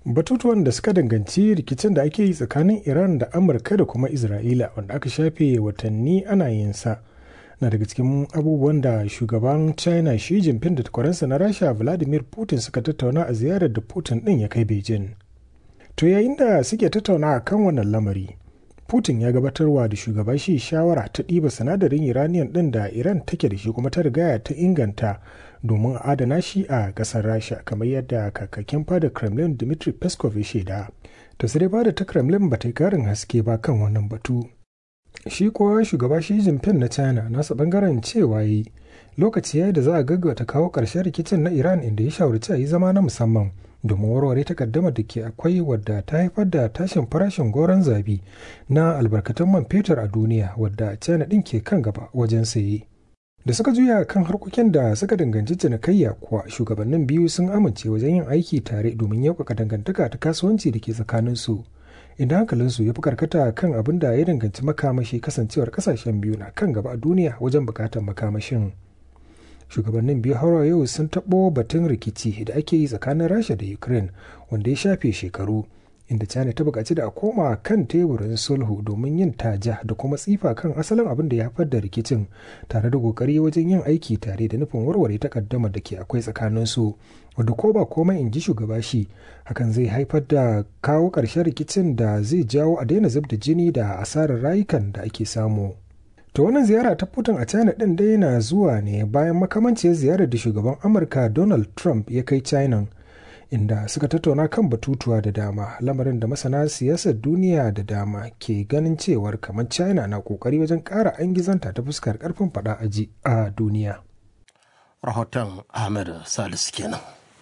batutuwan da suka danganci rikicin da ake yi tsakanin iran da amurka da kuma isra'ila wanda aka shafe watanni ana yin sa na daga cikin abubuwan da shugaban china shi jinping da takwaransa na rasha vladimir putin suka tattauna a ziyarar da putin din ya kai beijing to yayin da suke tattauna kan wannan lamari putin ya gabatarwa da shugaba shi shawara ta ɗiba sinadarin iraniyan ɗin da iran take da shi kuma ta rigaya ta inganta domin a adana shi a ƙasar rasha kamar yadda kakakin fada kremlin dmitry peskov ya shaida ta sai fada ta kremlin ba ta yi karin haske ba kan wannan batu shi kuwa shugaba shi jinping na china nasa bangaren cewa yi lokaci ya da za a gaggauta kawo ƙarshen rikicin na iran inda ya shawarci a yi zama na musamman domin warware takaddamar da ke akwai wadda ta haifar da tashin farashin goron zabi na albarkatun man fetur a duniya wadda china ɗin ke kan gaba wajen saye da suka juya kan harkokin da suka danganci cinikayya kuwa shugabannin biyu sun amince wajen yin aiki tare domin yaukaka dangantaka ta kasuwanci da ke tsakaninsu inda hankalinsu ya fi karkata kan abin da ya danganci makamashi kasancewar kasashen biyu na kan gaba a duniya wajen bukatar makamashin shugabannin biyu har yau sun taɓo batun rikici da ake yi tsakanin rasha da ukraine wanda ya shafe shekaru inda china ta buƙaci da a koma kan teburin sulhu domin yin taja da kuma tsifa kan asalin abin da ya haifar da rikicin tare da ƙoƙari wajen yin aiki tare da nufin warware takaddamar da ke akwai tsakanin su wadda ko ba komai in ji shugaba shi hakan zai haifar da kawo ƙarshen rikicin da zai jawo a daina zub da jini da asarar rayukan da ake samu To wannan ziyara ta Putin a China ɗin dai na zuwa ne bayan makamanciyar ziyarar da shugaban Amurka Donald Trump ya kai China inda suka tattauna kan batutuwa da dama lamarin da masana siyasar duniya da dama ke ganin cewar kamar China na kokari wajen ƙara an gizanta ta fuskar ƙarfin faɗa aji a duniya. Rahoton Ahmed Salisu kenan.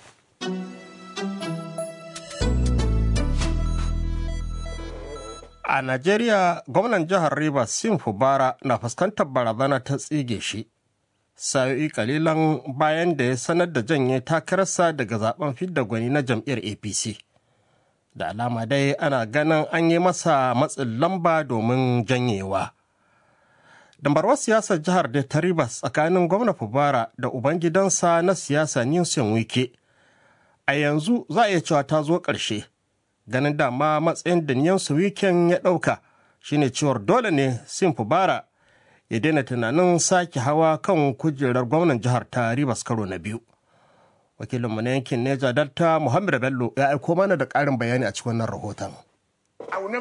A Najeriya, gwamnan jihar Rivers Sim Fubara na fuskantar barazana ta tsige shi. Sa'o'i kalilan bayan da ya sanar da janye takararsa daga zaben fidda gwani na jam'iyyar APC. Da alama dai ana ganin an yi masa matsin lamba domin janyewa. Dambarwar siyasar jihar da ta Rivers tsakanin gwamna Fubara da ubangidansa na siyasa Newsom Wike. A yanzu za a iya cewa ta zo ƙarshe. ganin dama matsayin da niyansu wiken ya ɗauka shine cewar dole ne sin fubara ya daina tunanin sake hawa kan kujerar gwamnan jihar ta ribas karo na biyu wakilinmu na yankin neja delta muhammad bello ya aiko mana da ƙarin bayani a cikin wannan rahoton